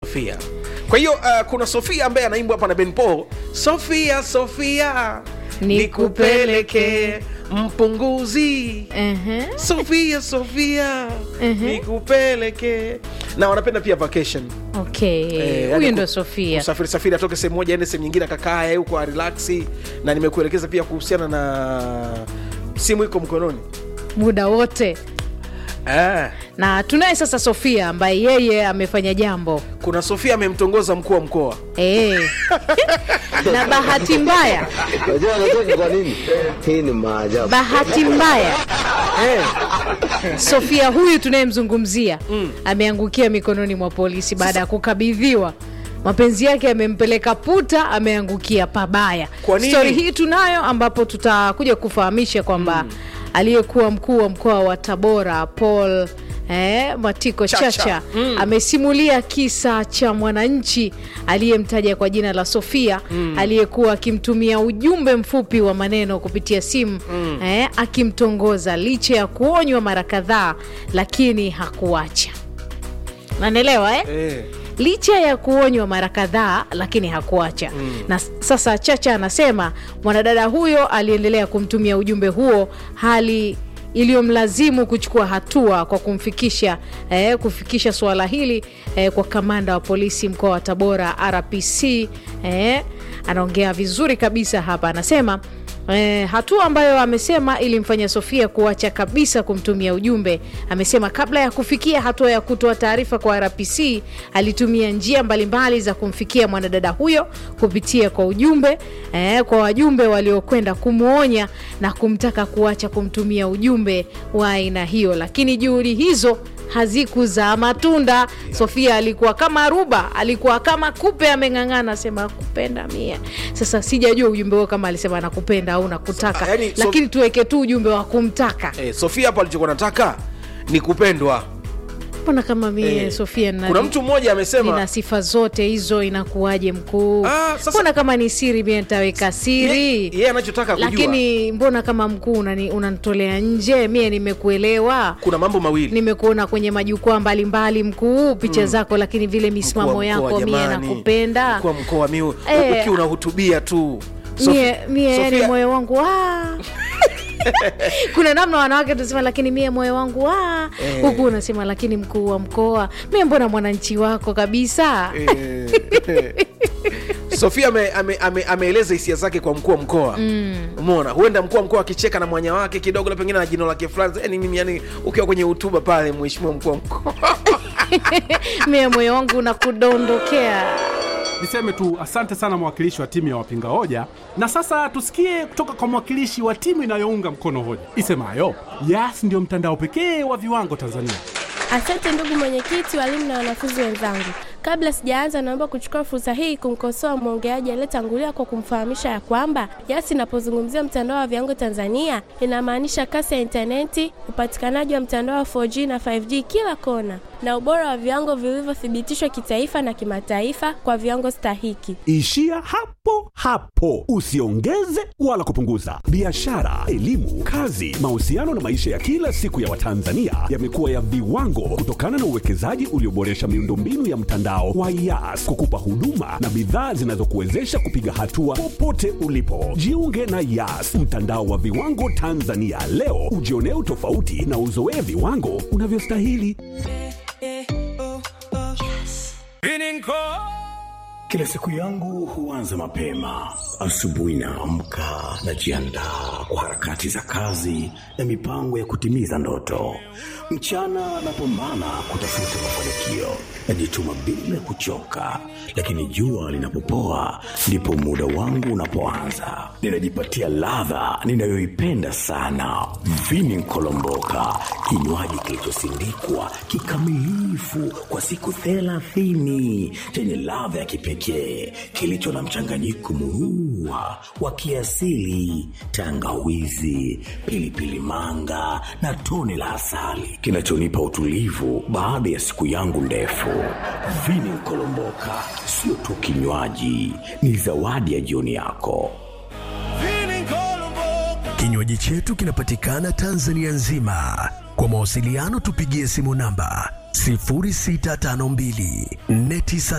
Sofia. Kwa hiyo uh, kuna Sofia ambaye anaimbwa hapa na Ben Paul, Sofia Sofia nikupeleke mpunguzi Ehe. Sofia Sofia Mhm. nikupeleke, na wanapenda pia vacation Okay, Eh, huyu yani ndo ku- Sofia. Kusafiri safiri atoke sehemu moja aende sehemu nyingine akakae huko arelaksi, na nimekuelekeza pia kuhusiana na simu iko mkononi muda wote ah. na tunaye sasa Sofia ambaye yeye amefanya jambo Kuna Sofia amemtongoza mkuu wa mkoa eh. na bahati mbaya, Unajua anacheka kwa nini? Hii ni maajabu. bahati mbaya eh. Sofia huyu tunayemzungumzia ameangukia mikononi mwa polisi baada ya kukabidhiwa mapenzi yake yamempeleka puta, ameangukia pabaya. Kwa nini? Stori hii tunayo, ambapo tutakuja kufahamisha kwamba aliyekuwa mkuu wa mkoa wa Tabora Paul Eh, Matiko Chacha. Chacha, amesimulia kisa cha mwananchi aliyemtaja kwa jina la Sofia aliyekuwa akimtumia ujumbe mfupi wa maneno kupitia simu eh, akimtongoza licha ya kuonywa mara kadhaa, lakini hakuacha. Nanaelewa eh? Eh. licha ya kuonywa mara kadhaa lakini hakuacha na s- sasa chacha anasema mwanadada huyo aliendelea kumtumia ujumbe huo hali iliyomlazimu kuchukua hatua kwa kumfikisha eh, kufikisha suala hili eh, kwa kamanda wa polisi mkoa wa tabora rpc eh, anaongea vizuri kabisa hapa anasema Eh, hatua ambayo amesema ilimfanya Sofia kuacha kabisa kumtumia ujumbe. Amesema kabla ya kufikia hatua ya kutoa taarifa kwa RPC, alitumia njia mbalimbali za kumfikia mwanadada huyo kupitia kwa ujumbe eh, kwa wajumbe waliokwenda kumwonya na kumtaka kuacha kumtumia ujumbe wa aina hiyo, lakini juhudi hizo hazikuzaa matunda. Sofia alikuwa kama ruba, alikuwa kama kupe ameng'ang'ana, asema kupenda mie. Sasa sijajua ujumbe huo kama alisema anakupenda au nakutaka, Sa- yani, so- lakini tuweke tu ujumbe wa kumtaka. Eh, Sofia hapo alichokuwa nataka ni kupendwa. Mbona kama mie Eh, Sofia nina, Kuna mtu mmoja amesema nina sifa zote hizo, inakuwaje mkuu? Ah, sasa- Mbona kama ni siri mie nitaweka siri ye- yeye anachotaka kujua lakini mbona kama mkuu unani- unanitolea nje? Mie nimekuelewa kuna mambo mawili nimekuona kwenye majukwaa mbalimbali mkuu, picha zako, lakini vile misimamo Mkuu wa mkoa, yako mie jamani. nakupenda Mkuu wa mkoa miu Eh. ukiwa unahutubia tu Sofi- mie, mie yani Sofia- moyo wangu ah. kuna namna wanawake tunasema lakini mie moyo wangu ah. Eh. huku unasema lakini mkuu wa mkoa mie mbona mwananchi wako kabisa Eh, Sofia ame- ame- ame- ameeleza hisia zake kwa mkuu wa mkoa umeona huenda mkuu wa mkoa akicheka na mwanya wake kidogo na pengine na jino lake fulani yani mimi yani ukiwa kwenye hutuba pale mheshimiwa mkuu wa mkoa mie moyo wangu unakudondokea Niseme tu asante sana mwakilishi wa timu ya wapinga hoja, na sasa tusikie kutoka kwa mwakilishi wa timu inayounga mkono hoja isemayo Yas ndio mtandao pekee wa viwango Tanzania. Asante ndugu mwenyekiti, walimu na wanafunzi wenzangu. Kabla sijaanza, naomba kuchukua fursa hii kumkosoa mwongeaji aliyetangulia kwa kumfahamisha ya kwamba Yas inapozungumzia mtandao wa viwango Tanzania inamaanisha kasi ya intaneti, upatikanaji wa mtandao wa 4G na 5G kila kona, na ubora wa viwango vilivyothibitishwa kitaifa na kimataifa kwa viwango stahiki. Ishia hapo hapo, usiongeze wala kupunguza. Biashara, elimu, kazi, mahusiano na maisha ya kila siku ya Watanzania yamekuwa ya viwango kutokana na uwekezaji ulioboresha miundombinu ya mtandao wa Yas kukupa huduma na bidhaa zinazokuwezesha kupiga hatua popote ulipo. Jiunge na Yas, mtandao wa viwango Tanzania leo, ujionee utofauti na uzoee viwango unavyostahili. Kila siku yangu huanza mapema. Asubuhi naamka, najiandaa kwa harakati za kazi na mipango ya kutimiza ndoto. Mchana napambana kutafuta mafanikio, najituma bila kuchoka, lakini jua linapopoa ndipo muda wangu unapoanza. Ninajipatia ladha ninayoipenda sana, vini nkolomboka, kinywaji kilichosindikwa kikamilifu kwa siku thelathini chenye ladha ya kipekee kilicho na mchanganyiko murua wa kiasili, tangawizi, pilipili manga na tone la asali kinachonipa utulivu baada ya siku yangu ndefu. Vini Kolomboka sio tu kinywaji, ni zawadi ya jioni yako. Kinywaji chetu kinapatikana Tanzania nzima. Kwa mawasiliano tupigie simu namba 0652 49